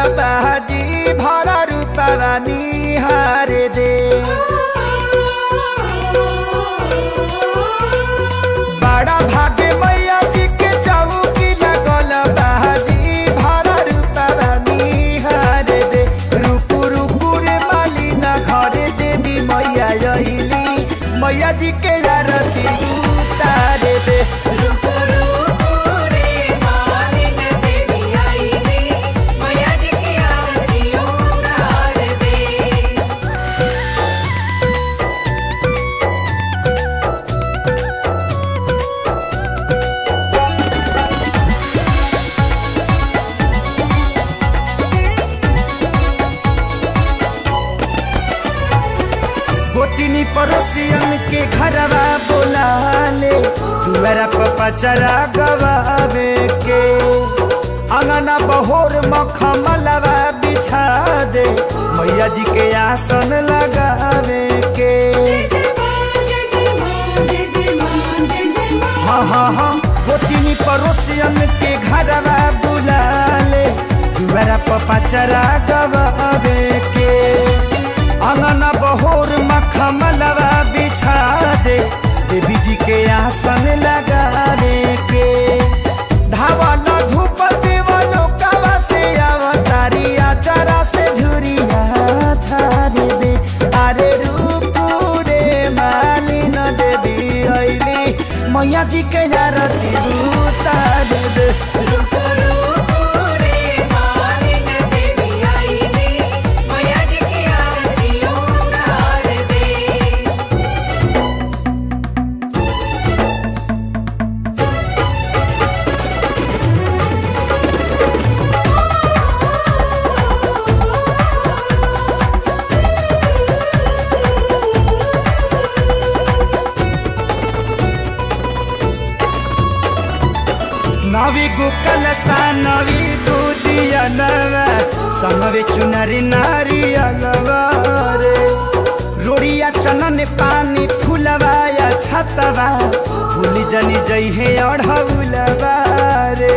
बाजी भर रूपवा निहार दे बड़ा भाग्य मैया जी के चौकी लगल बाजी भर रूपवा निहार दे रुकु रुकु रे माली ना घरे देवी मैया अइली मैया जी के आरती उतार दे रुको रुको रे मालिन देवी आई रे मैया जी की आरती उतार दे गोतिनी पड़ोसियन के घरवा बोला ले दुआरा पर पचरा गवावे के अंगना बहोर मखमलवा बिछा दे मैया जी के आसन लगावे के हाँ हाँ हाँ गोतिनी पड़ोसियन के घरवा बुला ले दुआरा पर पचरा गवावे के अंगना बहोर मखमलवा बिछा दे देवी जी के आसन लगावे के धावल धूप देवलो कावा से अवतारी आचारा से झुरिया छाड़ दे अरे रूपू रे मालिन देवी अइली मैया जी के आरती उतार दे रुको रुको रे मालिन देवी आई रे मैया जी की आरती उतार दे नवी गुकल सा नवी दूधिया नवा संगवे चुनरी नारी अलवारे रोड़िया चनन पानी फुलवाया छतवा भूली जनी जई है अढ़ौलवा रे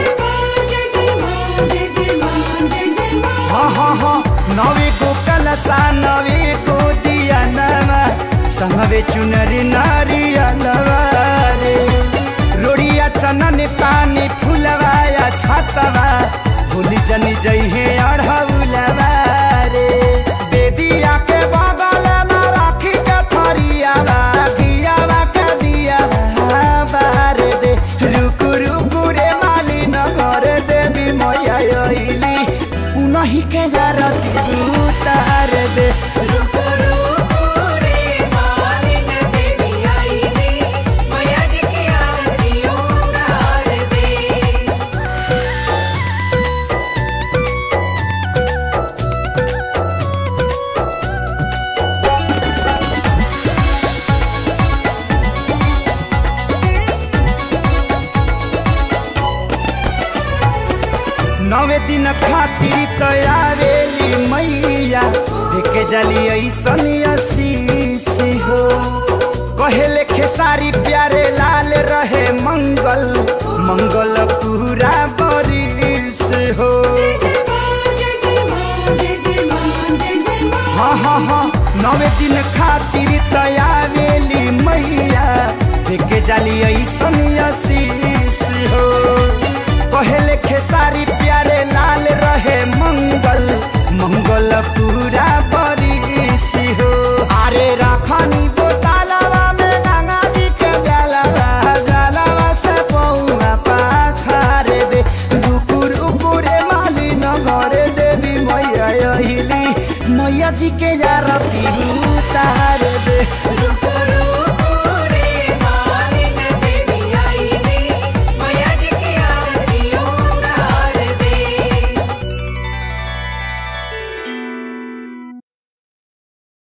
हाँ हाँ हाँ नवी गुकल सा नवी दूधिया नवा संगवे चुनरी नारी अलवारे रोड़िया चनन पानी फुलवाया छतवा भूली जनी जई है अढ़ौलवा रे बेदिया के बगल में राखी के थरियावा दियावा के दियावा बार दे रुकु रुकु रे माली नगर देवी मैया अइली उनही के आरती उतार दे रुको रुको रे मालिन देवी आई रे मैया जी की आरती उतार दे नवे दिन खातिर तयारेली मैया देखे जली ऐसन आशीष हो कहेले खेसारी प्यारे लाल रहे मंगल मंगल पूरा बरिस हो हाँ हाँ हाँ नवे दिन खातिर तयारेली मैया देखे जाली ऐसन आशीष हो पहले खेसारी प्यारे लाल रहे मंगल मंगल पूरा बरिस हो अरे रखनी बोतलवा में गंगा जी के जलवा जलवा से पौआ पाखार दे रुकु रुकु रे माली नगर देवी मैया अहिली मैया जी के आरती उतार दे रुको